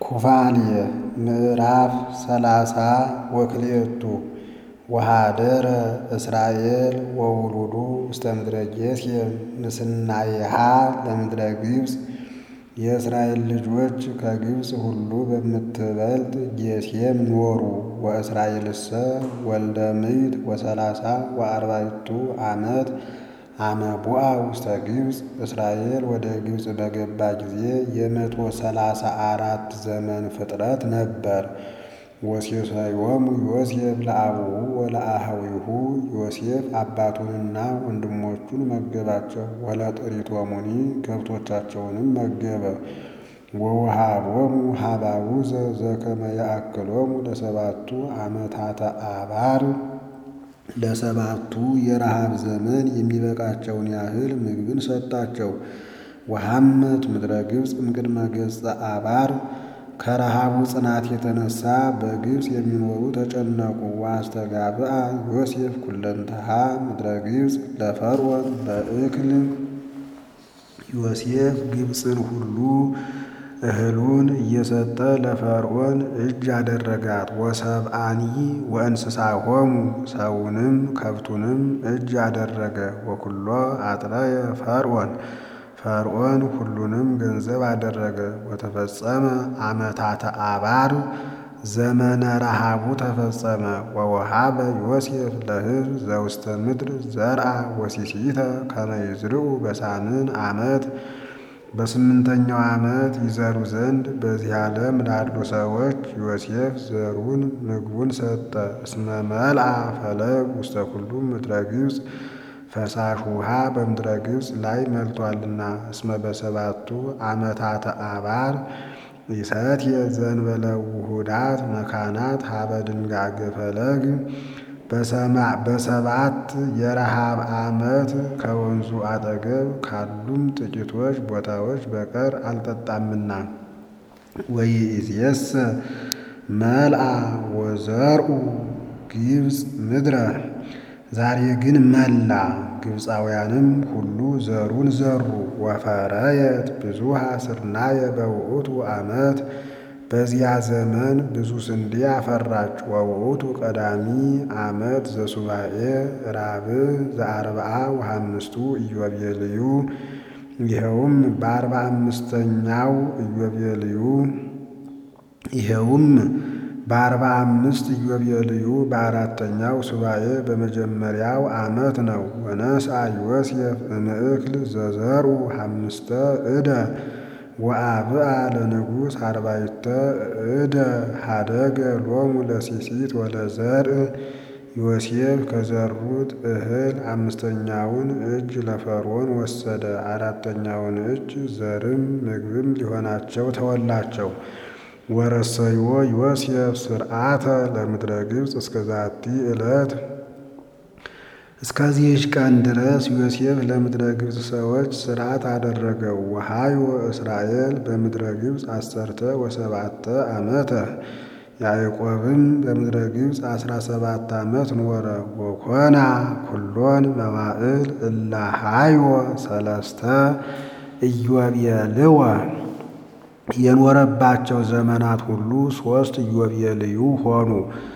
ኩፋልየ ምዕራፍ ሰላሳ ወክልኤቱ ወኀደረ እስራኤል ወውሉዱ ውስተ ምድረ ጌሤም ንስናየሃ ለምድረ ግብፅ የእስራኤል ልጆች ከግብፅ ሁሉ በምትበልጥ ጌሤም ኖሩ። ወእስራኤልሰ ወልደ ምዕት ወሰላሳ ወአርባዕቱ ዓመት አመ ቡአ ውስተ ግብፅ እስራኤል ወደ ግብፅ በገባ ጊዜ የመቶ ሰላሳ አራት ዘመን ፍጥረት ነበር። ወሴሰዮሙ ዮሴፍ ለአቡሁ ወለአኀዊሁ ዮሴፍ አባቱንና ወንድሞቹን መገባቸው። ወለጥሪቶሙኒ ከብቶቻቸውንም መገበ። ወወሃቦሙ ሀባቡዘ ዘከመ ያእክሎሙ ለሰባቱ ዓመታተ አባር ለሰባቱ የረሃብ ዘመን የሚበቃቸውን ያህል ምግብን ሰጣቸው። ወሐመት ምድረ ግብፅ እምቅድመ ገጸ አባር ከረሃቡ ጽናት የተነሳ በግብፅ የሚኖሩ ተጨነቁ። ወአስተጋብአ ዮሴፍ ኩለንተሃ ምድረ ግብፅ ለፈርዖን በእክል ዮሴፍ ግብፅን ሁሉ እህሉን እየሰጠ ለፈርዖን እጅ አደረጋት። ወሰብአኒ ወእንስሳሆሙ ሰውንም ከብቱንም እጅ አደረገ። ወኩሎ አጥረየ ፈርዖን ፈርዖን ሁሉንም ገንዘብ አደረገ። ወተፈጸመ ዓመታተ አባር ዘመነ ረሃቡ ተፈጸመ። ወወሃበ ዮሴፍ ለሕዝብ ዘውስተ ምድር ዘርአ ወሲሲተ ከመ ይዝርኡ በሳምን ዓመት በስምንተኛው ዓመት ይዘሩ ዘንድ በዚህ ዓለም ላሉ ሰዎች ዮሴፍ ዘሩን ምግቡን ሰጠ። እስመ መልአ ፈለግ ውስተ ኩሉ ምድረ ግብፅ ፈሳሽ ውሃ በምድረ ግብፅ ላይ መልቶአልና። እስመ በሰባቱ ዓመታተ አባር ይሰትየ ዘእንበለ ውሑዳት መካናት ሀበ ድንጋጌ ፈለግ በሰባት የረሃብ ዓመት ከወንዙ አጠገብ ካሉም ጥቂቶች ቦታዎች በቀር አልጠጣምና። ወይእዜሰ መልአ ወዘርኡ ግብፅ ምድረ ዛሬ ግን መላ፣ ግብፃውያንም ሁሉ ዘሩን ዘሩ። ወፈረየት ብዙሃ ስርናየ በውእቱ ዓመት በዚያ ዘመን ብዙ ስንዴ አፈራች። ወውእቱ ቀዳሚ ዓመት ዘሱባኤ ራብዕ ዘአርብዓ ወሐምስቱ ኢዮቤልዩ ይኸውም በአርባ አምስተኛው ኢዮቤልዩ ይኸውም በአርባ አምስት ኢዮቤልዩ በአራተኛው ሱባኤ በመጀመሪያው ዓመት ነው። ወነስአ ዮሴፍ እምእክል ዘዘርኡ ሐምስተ ዕደ ወአብአ ለንጉሥ አርባዕተ ዕደ ሀደገ ሎሙ ለሲሲት ወለዘርእ ዮሴፍ ከዘሩት እህል አምስተኛውን እጅ ለፈርዖን ወሰደ። አራተኛውን እጅ ዘርም ምግብም ሊሆናቸው ተወላቸው። ወረሰዮ ዮሴፍ ስርዓተ ለምድረ ግብፅ እስከ ዛቲ ዕለት እስከዚህች ቀን ድረስ ዮሴፍ ለምድረ ግብፅ ሰዎች ሥርዓት አደረገው። ወሃዮ እስራኤል በምድረ ግብፅ አሰርተ ወሰባተ ዓመተ ያዕቆብም በምድረ ግብፅ አስራ ሰባት ዓመት ኖረ። ወኮና ኩሎን መዋዕል እላ ሃዮ ሰለስተ ኢዮቤልወ የኖረባቸው ዘመናት ሁሉ ሦስት ኢዮቤልዩ ሆኑ።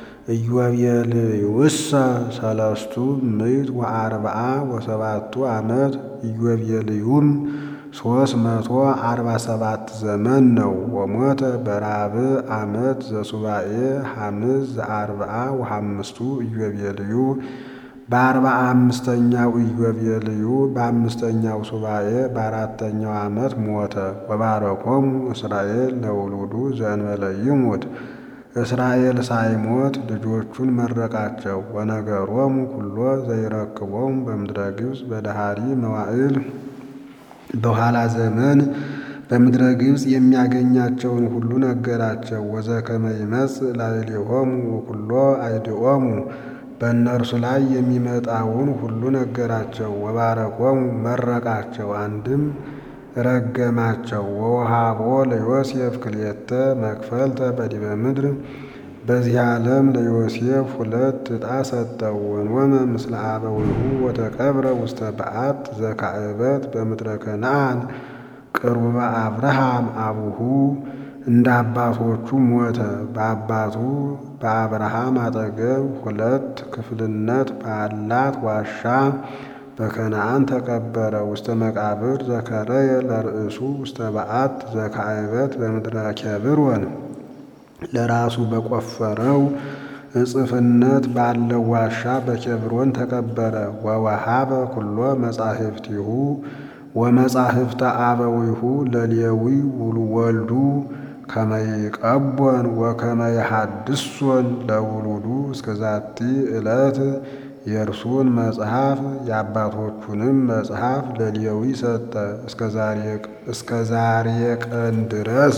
ኢዮቤልዩሰ ሰለስቱ ምዕት ወአርብዓ ወሰባቱ ዓመት ኢዮቤልዩም ሦስት መቶ አርባ ሰባት ዘመን ነው። ወሞተ በራብዕ ዓመት ዘሱባኤ ሐምስ ዘአርብዓ ወሐምስቱ ኢዮቤልዩ በአርባ አምስተኛው ኢዮቤልዩ በአምስተኛው ሱባኤ በአራተኛው ዓመት ሞተ። ወባረኮሙ እስራኤል ለውሉዱ ዘእንበለ ይሙት እስራኤል ሳይሞት ልጆቹን መረቃቸው። ወነገሮሙ ኩሎ ዘይረክቦሙ በምድረ ግብፅ በደሃሪ መዋዕል በኋላ ዘመን በምድረ ግብፅ የሚያገኛቸውን ሁሉ ነገራቸው። ወዘከመ ይመጽእ ላዕሌሆሙ ወኩሎ አይድኦሙ በእነርሱ ላይ የሚመጣውን ሁሉ ነገራቸው። ወባረኮሙ መረቃቸው፣ አንድም ረገማቸው። ወወሃቦ ለዮሴፍ ክልኤተ መክፈልተ በዲበ ምድር በዚህ ዓለም ለዮሴፍ ሁለት ዕጣ ሰጠው። ወንወመ ምስለ አበዊሁ ወተቀብረ ውስተ በዓት ዘካዕበት በምድረ ከነዓን ቅሩበ አብርሃም አቡሁ እንደ አባቶቹ ሞተ። በአባቱ በአብርሃም አጠገብ ሁለት ክፍልነት ባላት ዋሻ በከነዓን ተቀበረ። ውስተ መቃብር ዘከረየ ለርእሱ ውስተ በዓት ዘካዕበት በምድረ ኬብሮን ለራሱ በቆፈረው እጽፍነት ባለው ዋሻ በኬብሮን ተቀበረ። ወወሃበ ኩሎ መጻሕፍቲሁ ወመጻሕፍተ አበዊሁ ለሌዊ ወልዱ ከመይቀቦን ወከመይሃድሶን ለውሉዱ እስከ ዛቲ ዕለት የእርሱን መጽሐፍ የአባቶቹንም መጽሐፍ ለሌዊ ሰጠ። እስከ ዛሬ ቀን ድረስ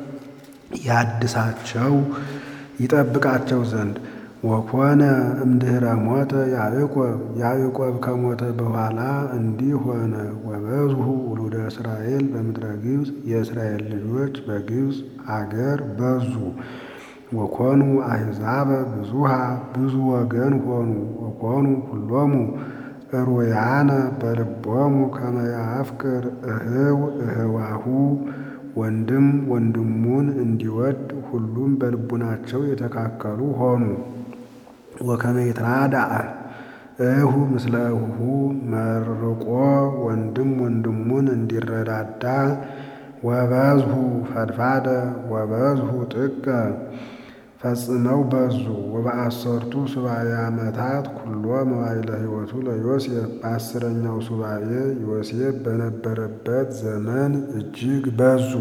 ያድሳቸው ይጠብቃቸው ዘንድ። ወኮነ እምድኅረ ሞተ ያዕቆብ ያዕቆብ ከሞተ በኋላ እንዲህ ሆነ። ወበዝሁ ውሉደ እስራኤል በምድረ ግብፅ የእስራኤል ልጆች በግብፅ አገር በዙ። ወኮኑ አሕዛበ ብዙሃ ብዙ ወገን ሆኑ። ወኮኑ ሁሎሙ እሩያነ በልቦሙ ከመ ያፍቅር እህው እህዋሁ ወንድም ወንድሙን እንዲወድ ሁሉም በልቡናቸው የተካከሉ ሆኑ። ወከመ ይትራዳእ እሁ ምስለ እሁ መርቆ ወንድም ወንድሙን እንዲረዳዳ ወበዝሁ ፈድፋደ ወበዝሁ ጥቀ ፈጽመው በዙ። ወበአሰርቱ ሱባኤ ዓመታት ኩሎ መዋዕለ ሕይወቱ ለዮሴፍ በአስረኛው ሱባኤ ዮሴፍ በነበረበት ዘመን እጅግ በዙ።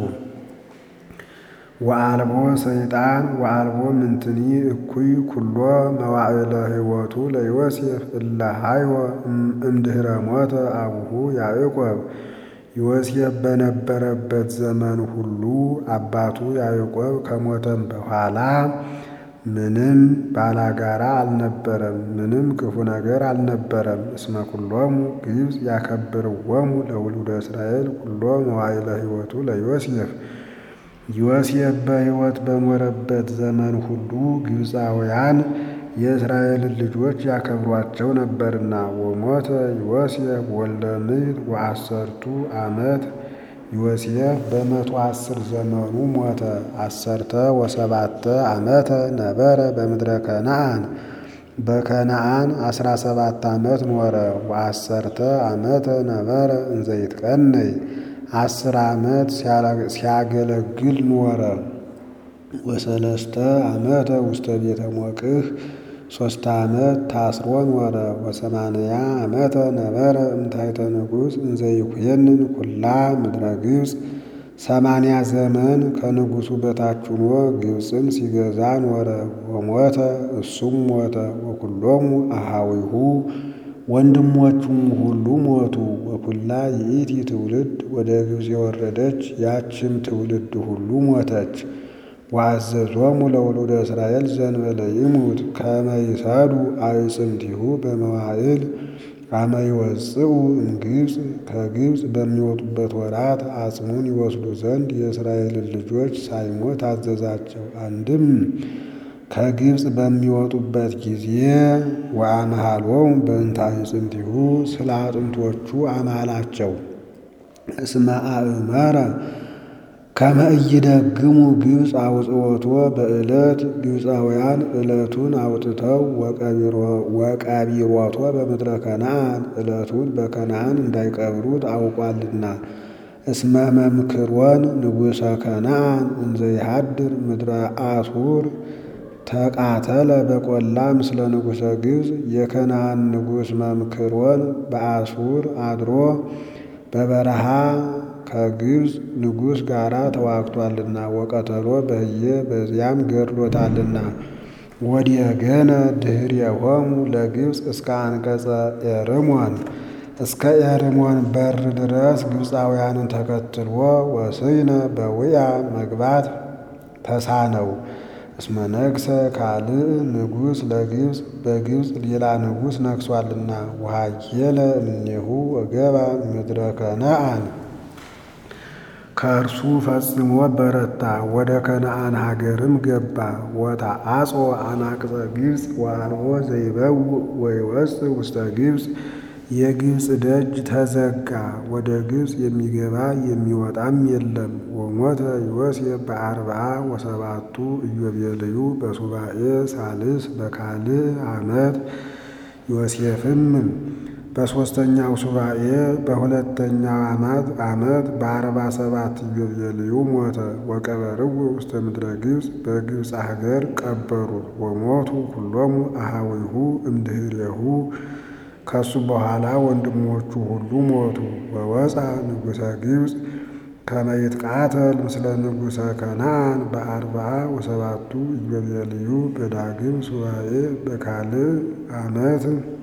ወአልቦ ሰይጣን ወአልቦ ምንትኒ እኩይ ኩሎ መዋዕለ ሕይወቱ ለዮሴፍ እለ ሀይወ እምድኅረ ሞተ አቡሁ ያዕቆብ ዮሴፍ በነበረበት ዘመን ሁሉ አባቱ ያዕቆብ ከሞተም በኋላ ምንም ባላጋራ አልነበረም፣ ምንም ክፉ ነገር አልነበረም። እስመ ኩሎሙ ግብፅ ያከብርዎሙ ለውሉደ እስራኤል ኩሎ መዋዕለ ሕይወቱ ለዮሴፍ ዮሴፍ በሕይወት በኖረበት ዘመን ሁሉ ግብፃውያን የእስራኤልን ልጆች ያከብሯቸው ነበርና። ወሞተ ዮሴፍ ወልደ ምዕት ወአሰርቱ ዓመት ዮሴፍ በመቶ አስር ዘመኑ ሞተ። አሰርተ ወሰባተ ዓመተ ነበረ በምድረ ከነዓን በከነዓን አስራ ሰባት ዓመት ኖረ። ወአሰርተ ዓመተ ነበረ እንዘ ይትቀነይ አስር ዓመት ሲያገለግል ኖረ። ወሰለስተ ዓመተ ውስተ ቤተ ሞቅህ ሶስት ዓመት ታስሮ ኖረ። ወሰማንያ ዓመተ ነበረ እምታይተ ንጉሥ እንዘ ይኩየንን ኩላ ምድረ ግብፅ ሰማንያ ዘመን ከንጉሡ በታች ሆኖ ግብፅን ሲገዛ ኖረ። ወሞተ እሱም ሞተ። ወኩሎሙ አሃዊሁ ወንድሞቹም ሁሉ ሞቱ። ወኩላ ይእቲ ትውልድ ወደ ግብፅ የወረደች ያችም ትውልድ ሁሉ ሞተች። ወአዘዞሙ ለውሉደ እስራኤል ዘንበለ ይሙት ከመ ይሰዱ አዕጽምቲሁ በመዋዕል አመ ይወፅኡ እምግብፅ ከግብፅ በሚወጡበት ወራት አጽሙን ይወስዱ ዘንድ የእስራኤልን ልጆች ሳይሞት አዘዛቸው። አንድም ከግብፅ በሚወጡበት ጊዜ ወአምሃሎሙ በእንተ አዕጽምቲሁ ስለ አጥንቶቹ አማላቸው። እስመ አእመረ ከመ ኢይደግሙ ግብፅ አውጽኦቶ በዕለት ግብፃውያን ዕለቱን አውጥተው ወቀቢሮቶ በምድረ ከነዓን ዕለቱን በከነዓን እንዳይቀብሩት አውቋልና። እስመ መምክሮን ንጉሠ ከነዓን እንዘ ይሃድር ምድረ አሱር ተቃተለ በቈላ ምስለ ንጉሠ ግብፅ የከነዓን ንጉሥ መምክሮን በአሱር አድሮ በበረሃ ከግብፅ ንጉሥ ጋር ተዋግቷልና ወቀተሎ በህየ በዚያም ገድሎታልና። ወዲየገነ ድኅሬሆሙ ለግብፅ እስከ አንቀጸ ኤርሞን እስከ ኤርሞን በር ድረስ ግብፃውያንን ተከትሎ ወስይነ በውያ መግባት ተሳነው። እስመ ነግሰ ካልእ ንጉሥ ለግብፅ በግብፅ ሌላ ንጉሥ ነግሷልና። ወሃየለ እምኔሁ ወገባ ምድረ ከነዓን ከእርሱ ፈጽሞ በረታ፣ ወደ ከነዓን ሀገርም ገባ። ወተአጽኦ አናቅጸ ግብፅ ወአልቦ ዘይበውእ ወይወፅእ ውስተ ግብፅ የግብፅ ደጅ ተዘጋ፣ ወደ ግብፅ የሚገባ የሚወጣም የለም። ወሞተ ዮሴፍ በአርብዓ ወሰባቱ ኢዮቤልዩ በሱባኤ ሳልስ በካልእ ዓመት ዮሴፍም በሦስተኛው ሱባኤ በሁለተኛው ዓመት በአርባ ሰባት ኢዮቤልዩ ሞተ። ወቀበርዎ ውስተ ምድረ ግብፅ በግብፅ ሀገር ቀበሩት። ወሞቱ ኩሎሙ አሃዊሁ እምድኅሬሁ ከሱ በኋላ ወንድሞቹ ሁሉ ሞቱ። ወወፃ ንጉሠ ግብፅ ከመ ይትቃተል ምስለ ንጉሠ ከነዓን በአርብዓ ወሰባቱ ኢዮቤልዩ በዳግም ሱባኤ በካልእ ዓመት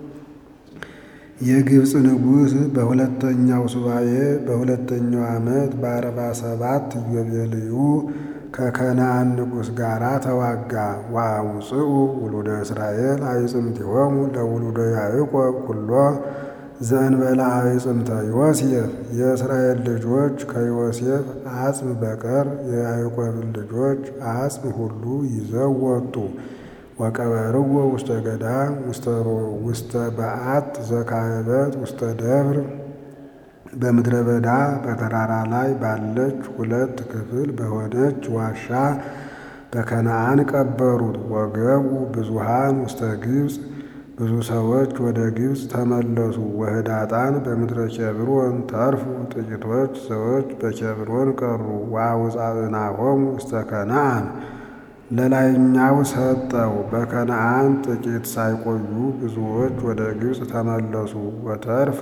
የግብፅ ንጉሥ በሁለተኛው ሱባኤ በሁለተኛው ዓመት በአርባ ሰባት ኢዮቤልዩ ከከነዓን ንጉሥ ጋር ተዋጋ። ወአውፅኡ ውሉደ እስራኤል አዕጽምቲሆሙ ለውሉደ ያዕቆብ ኩሎ ዘእንበለ አዕጽምተ ዮሴፍ። የእስራኤል ልጆች ከዮሴፍ አጽም በቀር የያዕቆብን ልጆች አጽም ሁሉ ይዘው ወጡ። ወቀበርዎ ውስተ ገዳም ውስተ በዓት ዘካህበት ውስተ ደብር በምድረ በዳ በተራራ ላይ ባለች ሁለት ክፍል በሆነች ዋሻ በከነዓን ቀበሩት። ወገቡ ብዙሃን ውስተ ግብፅ ብዙ ሰዎች ወደ ግብፅ ተመለሱ። ወህዳጣን በምድረ ኬብሮን ተርፉ ጥቂቶች ሰዎች በኬብሮን ቀሩ። ወአውፃእናሆሙ ውስተ ከነዓን ለላይኛው ሰጠው። በከነዓን ጥቂት ሳይቆዩ ብዙዎች ወደ ግብፅ ተመለሱ። ወተርፈ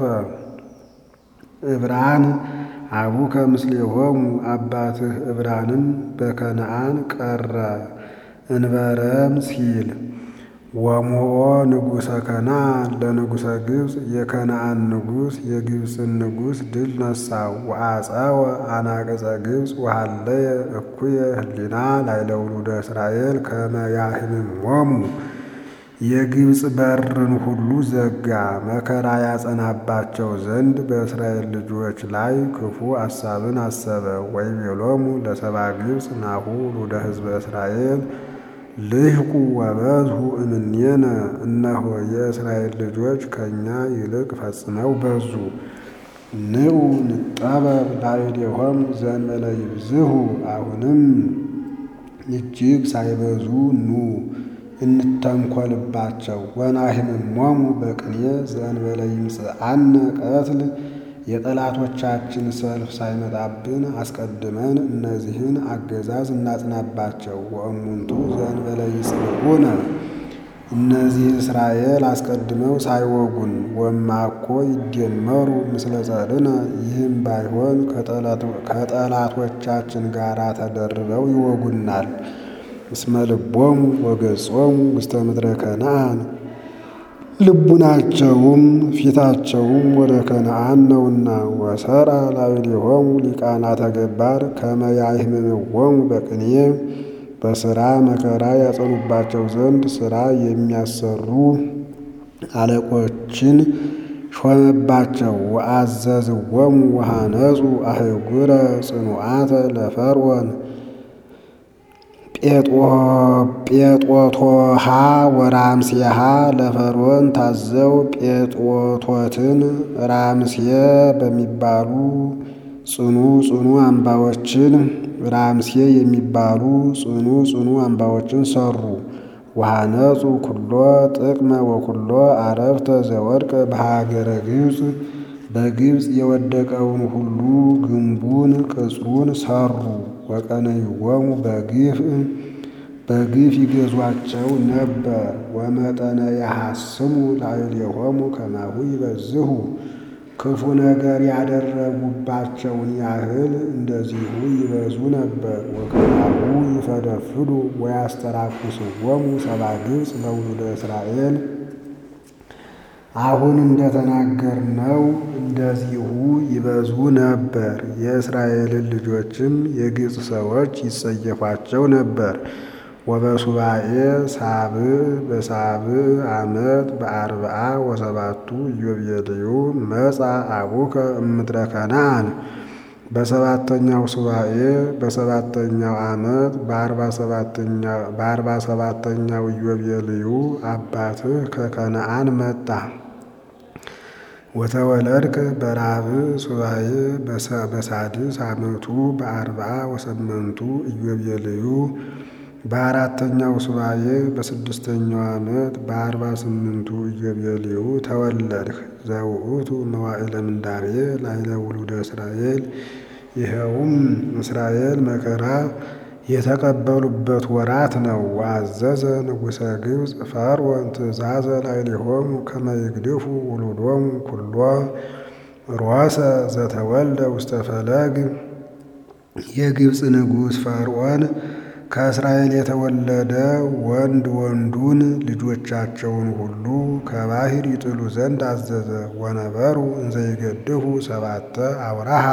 ዕብራን አቡከ ምስሌሆሙ አባትህ ዕብራንም በከነዓን ቀረ እንበረም ሲል ወሞኦ ንጉሠ ከነዓን ለንጉሠ ግብፅ የከነዓን ንጉሥ የግብፅን ንጉሥ ድል ነሳው። ወአፀወ አናቅጸ ግብፅ ወሃለየ እኩየ ህሊና ላዕለ ውሉደ እስራኤል ከመ ያህምሞሙ የግብፅ በርን ሁሉ ዘጋ፣ መከራ ያጸናባቸው ዘንድ በእስራኤል ልጆች ላይ ክፉ አሳብን አሰበ። ወይቤሎሙ ለሰባ ግብፅ ናሁ ውሉደ ሕዝበ እስራኤል ልህቁ ወበዝሁ እምኔነ፣ እነሆ የእስራኤል ልጆች ከእኛ ይልቅ ፈጽመው በዙ። ንዑ ንጠበብ ላዕሌሆሙ ዘእንበለ ይብዝሁ፣ አሁንም እጅግ ሳይበዙ ኑ እንተንኰልባቸው። ወናህምሞሙ በቅኔ ዘእንበለ ይምጽአነ ቀትል የጠላቶቻችን ሰልፍ ሳይመጣብን አስቀድመን እነዚህን አገዛዝ እናጽናባቸው። ወእሙንቱ ዘእንበለ ይጽንዑነ እነዚህ እስራኤል አስቀድመው ሳይወጉን ወማኮ ይደመሩ ምስለ ጸርነ ይህም ባይሆን ከጠላቶቻችን ጋር ተደርበው ይወጉናል። እስመ ልቦሙ ወገጾሙ ውስተ ምድረ ከነዓን ልቡናቸውም ፊታቸውም ወደ ከነዓን ነውና። ወሰራ ላዕሌሆሙ ሊቃናተ ገባር ከመ ያህምምዎሙ በቅኔ በሥራ መከራ ያጸኑባቸው ዘንድ ሥራ የሚያሰሩ አለቆችን ሾመባቸው። ወአዘዝዎሙ ወሃነጹ አህጉረ ጽኑዓተ ለፈርዖን ጴጦቶሃ ወራምሴሃ ለፈርዖን ታዘው ጴጦቶትን ራምሴ በሚባሉ ጽኑ ጽኑ አምባዎችን ራምሴ የሚባሉ ጽኑ ጽኑ አምባዎችን ሰሩ። ወሃነጹ ኩሎ ጥቅመ ወኩሎ አረፍተ ዘወድቀ በሀገረ ግብፅ በግብፅ የወደቀውን ሁሉ ግንቡን ቅጽሩን ሰሩ። ወቀነይዎሙ በግፍ በግፍ ይገዟቸው ነበር። ወመጠነ ያሐስሙ ላዕሌሆሙ ከማሁ ይበዝሁ ክፉ ነገር ያደረጉባቸውን ያህል እንደዚሁ ይበዙ ነበር። ወከማሁ ይፈደፍዱ ወያስተራኩስዎሙ ሰብአ ግብፅ ለውሉደ እስራኤል አሁን እንደተናገርነው እንደዚሁ ይበዙ ነበር። የእስራኤልን ልጆችም የግብፅ ሰዎች ይጸየፏቸው ነበር። ወበሱባኤ ሳብዕ በሳብዕ ዓመት በአርብዓ ወሰባቱ ኢዮቤልዩ መጻ አቡከ እምድረ ከነዓን በሰባተኛው ሱባኤ በሰባተኛው ዓመት በአርባ ሰባተኛው ኢዮቤልዩ አባትህ ከከነዓን መጣ። ወተወለድከ በራብዕ ሱባኤ በሳድስ ዓመቱ በአርብዓ ወሰመንቱ ኢዮቤልዩ በአራተኛው ሱባኤ በስድስተኛው ዓመት በአርባ ስምንቱ ኢዮቤልዩ ተወለድህ። ዘውእቱ መዋዕለ ምንዳቤ ላዕለ ውሉደ እስራኤል ይኸውም እስራኤል መከራ የተቀበሉበት ወራት ነው። ወአዘዘ ንጉሠ ግብፅ ፈርዖን ትእዛዘ ላዕሌሆሙ ከመ ይግድፉ ውሉዶሙ ኩሎ ሮሰ ዘተወልደ ውስተ ፈለግ። የግብፅ ንጉሥ ፈርዖን ከእስራኤል የተወለደ ወንድ ወንዱን ልጆቻቸውን ሁሉ ከባሕር ይጥሉ ዘንድ አዘዘ። ወነበሩ እንዘ ይገድፉ ሰባተ አውራሃ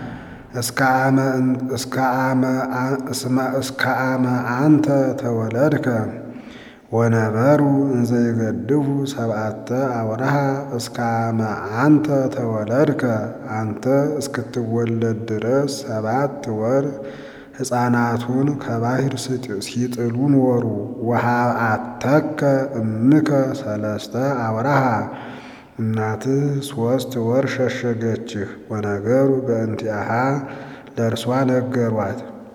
እስከ አመ አንተ ተወለድከ ወነበሩ እንዘ ይገድፉ ሰብዓተ አውራሃ እስከ አመ አንተ ተወለድከ አንተ እስክትወለድ ድረስ ሰባት ወር ሕፃናቱን ከባሕር ሲጥሉ ኖሩ። ወሀብአተከ እምከ ሰለስተ አውራሃ እናትህ ሦስት ወር ሸሸገችህ። ወነገሩ በእንቲአሃ ለእርሷ ነገሯት።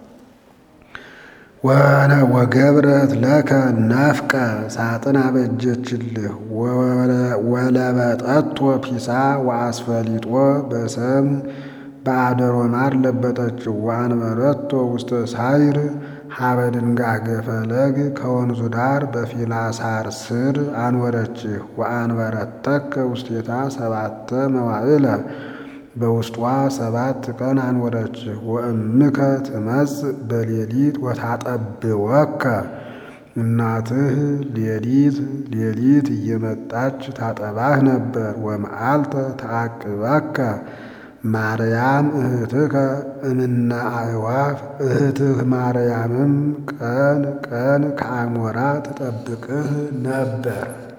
ወገብረት ለከ ናፍቀ ሳጥን አበጀችልህ። ወለበጠቶ ፒሳ ወአስፈሊጦ በሰም በአደሮ ማር ለበጠችው። ወአንበረቶ ውስተ ሳይር ሀበ ድንጋጌ ፈለግ ከወንዙ ዳር በፊላሳር ስር አንወረችህ። ወአንበረተከ ውስቴታ ሰባተ መዋዕለ በውስጧ ሰባት ቀን አንወረችህ። ወእምከ ትመጽእ በሌሊት ወታጠብወከ እናትህ ሌሊት ሌሊት እየመጣች ታጠባህ ነበር። ወመዓልተ ተዓቅበከ ማርያም እህትከ እምነ አዕዋፍ እህትህ ማርያምም ቀን ቀን ከአሞራ ትጠብቅህ ነበር።